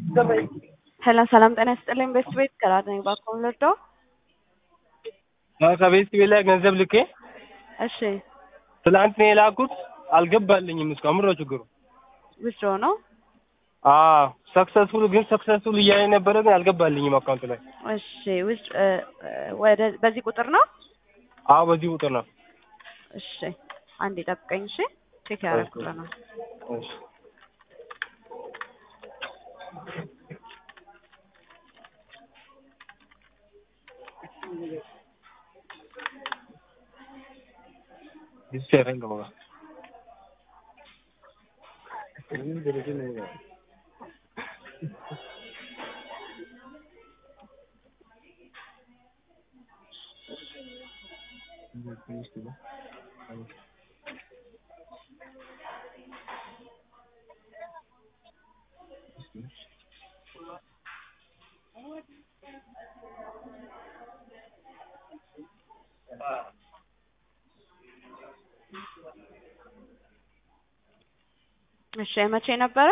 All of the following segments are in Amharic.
ሰላም ሰላም፣ ጤና ይስጥልኝ። ቤስት ቤት ከራድ ነኝ። እባክዎን ልርዳው? ከቤት ቤት ላይ ገንዘብ ልኬ እሺ፣ ትላንት ነው የላኩት። አልገባልኝም እስካሁን። ምንድን ነው ችግሩ? ዊዝድሮ ነው። አዎ ሰክሰስፉል ግን ሰክሰስፉል እያለ ነበረ ግን አልገባልኝም አካውንት ላይ። እሺ፣ ዊዝ ወደ በዚህ ቁጥር ነው። አዎ በዚህ ቁጥር ነው። እሺ፣ አንዴ ጠብቀኝ። እሺ፣ ቼክ ያደረኩት ነው። እሺ Dice, venga, mamá. እሺ፣ መቼ ነበረ?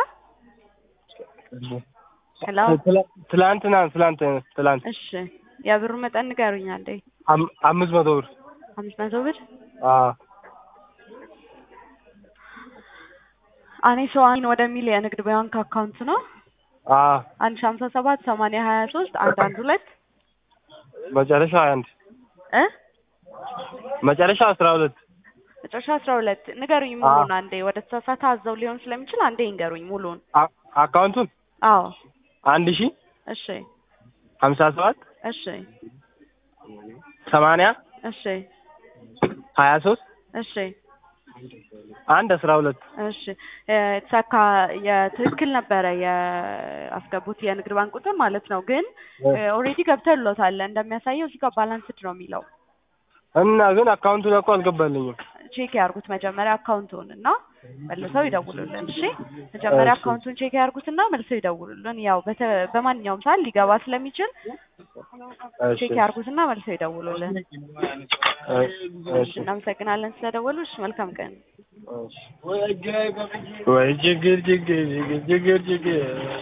ሄሎ። ትላንትና ትላንት ትላንት እሺ፣ የብሩ መጠን ንገሩኝ አንዴ። አም- አምስት መቶ ብር አምስት መቶ ብር አዎ አኔ ሰዋን ወደሚል የንግድ ባንክ አካውንት ነው አዎ አንድ ሺህ ሀምሳ ሰባት ሰማንያ ሀያ ሶስት አንድ አንድ ሁለት መጨረሻ ሀያ አንድ እ መጨረሻ አስራ ሁለት መጨረሻ አስራ ሁለት ንገሩኝ ሙሉን አንዴ። ወደ ተሳሳተ አዘው ሊሆን ስለሚችል አንዴ ይንገሩኝ ሙሉን። አ- አካውንቱን አዎ አንድ ሺህ እሺ ሀምሳ ሰባት እሺ ሰማንያ እሺ ሀያ ሶስት እሺ አንድ አስራ ሁለት እሺ የተሳካ የትክክል ነበረ የአስገቡት የንግድ ባንክ ቁጥር ማለት ነው። ግን ኦልሬዲ ገብተሎታል እንደሚያሳየው እዚህ ጋር ባላንስድ ነው የሚለው። እና ግን አካውንቱን እኮ አልገባልኝም። ቼክ ያርጉት መጀመሪያ አካውንቱን እና መልሰው ይደውሉልን። እሺ መጀመሪያ እሺ። አካውንቱን ቼክ ያርጉትና መልሰው ይደውሉልን። ያው በተ- በማንኛውም ሰዓት ሊገባ ስለሚችል እሺ ቼክ ያርጉትና መልሰው ይደውሉልን። እሺ እናመሰግናለን ስለደወሉ። እሺ መልካም ቀን። ወይ ችግር ችግር ችግር ችግር ችግር